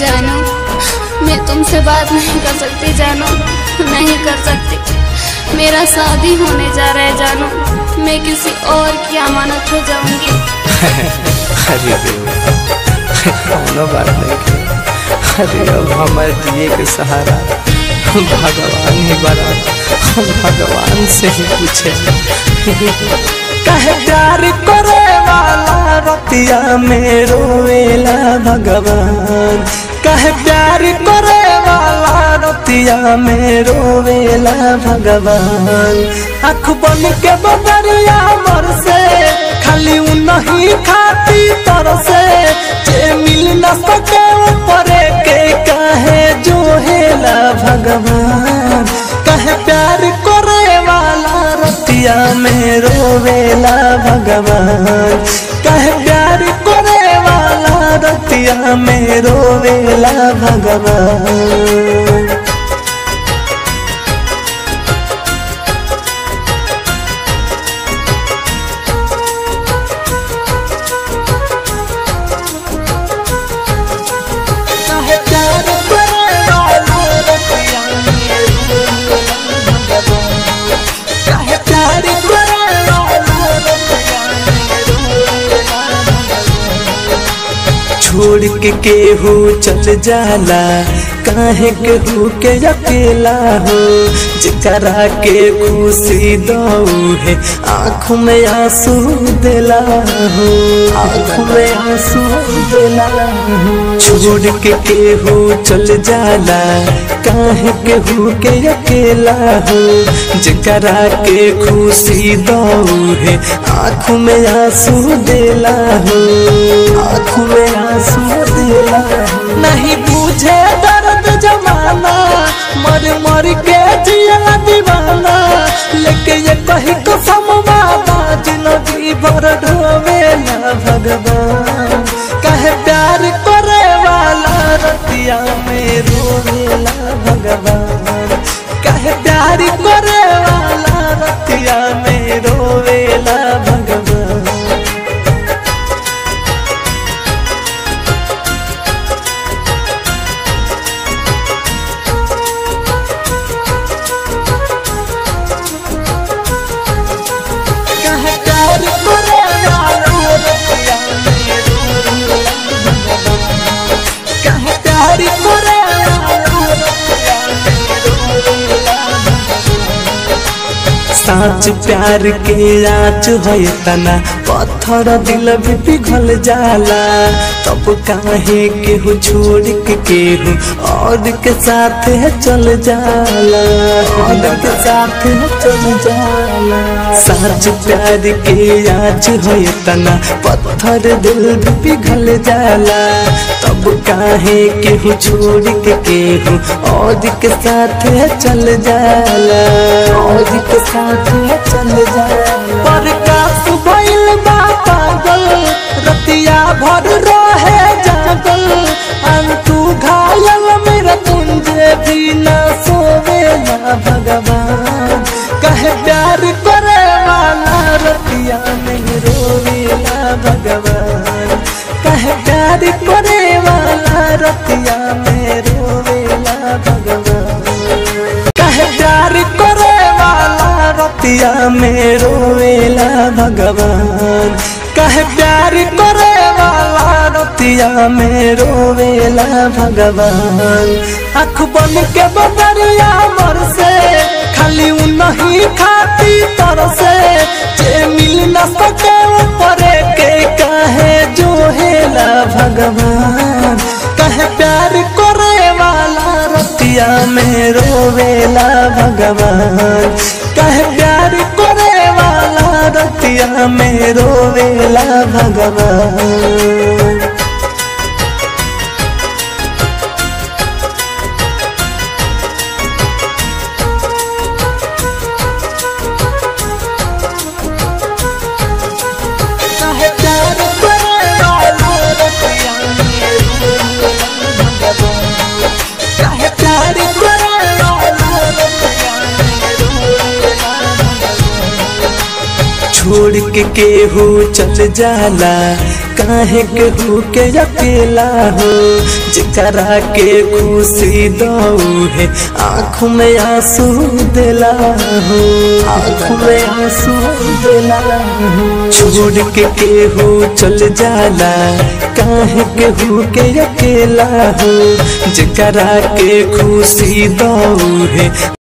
जानो मैं तुमसे बात नहीं कर सकती जानो नहीं कर सकती मेरा शादी होने जा रहा है जानो मैं किसी और की अमानत हो जाऊंगी अरे कौनो बात नहीं के अरे अब हमारे दिए के सहारा भगवान ही बना हम भगवान से ही पूछे कहे प्यार करे वाला रतिया में रोवेला भगवान कहे प्यार करे वाला रतिया में रोवेला भगवान आँख बन के बदरिया मर से खाली नहीं खाती तर से जे मिल न सके ऊपरे के कहे जो हेला भगवान कहे प्यार करे वाला रतिया में रोवेला भगवान कहे प्यार करे वाला रतिया में रोवेला भगवान कहे प्यार करे वाला रतिया में रोवेला भगवान कहे प्यार करे वाला रतिया में रोवेला भगवान छोड़ के केहू चल जाला काहे केहू के अकेला हो जकरा के खुशी दऊ है आँख में आंसू दिला हो आँख में आंसू दिला हो छोड़ के केहू चल जाला काहे केहू के अकेला हो जकरा के खुशी दऊ है आँख में आंसू दिला हो आँख में आंसू दिला हो नहीं पूछे दर्द जमाना मर मर के जिया दीवाना लेके ये कही कसम बाबा जिंदगी भर ढोवेला भगवान कहे प्यार करे वाला रतिया में रोवेला भगवान कहे प्यार करे वाला रतिया में रोवेला भगवान कहे प्यार करे वाला रतिया में रोवेला भगवान कहे प्यार करे वाला रतिया में रोवेला साच प्यार के आँच है तना पत्थर दिल भी पिघल जाला तब काहे केहू छोड़ के केहू और के साथ है चल जाला और के साथ है चल जाला साच प्यार के आँच है तना पत्थर दिल भी पिघल जाला तब काहे केहू छोड़ के केहू और के साथ है चल जाला और के साथ है चल जाला पर काश भइल बा पागल रतिया भर रहे जागल अंतु घायल मेरा तुंजे भी न सोवे ना भगवान कहे प्यार करे वाला रतिया में रोवेला भगवान कहे प्यार करे वाला रतिया में रोवेला भगवान कहे प्यार करे वाला रतिया में रोवेला भगवान कहे प्यार करे वाला रतिया में रोवेला भगवान आँख बन के बदरिया मर से खाली नहीं खाती तर से जे मिल न सके ऊपरे के कहे जो हेला भगवान कहे प्यार करे वाला रतिया में रोवेला भगवान कहे प्यार करे वाला रतिया में रोवेला भगवान कहे प्यार करे वाला रतिया में रोवेला भगवान कहे प्यार करे वाला रतिया में रोवेला भगवान छोड़ के केहू चल जाला काहे के हो के अकेला हो जकरा के खुशी दऊ है आँख में आंसू दिला हो आँख में आंसू दिला हो छोड़ के केहू चल जाला काहे के हो के अकेला हो जकरा के खुशी दऊ है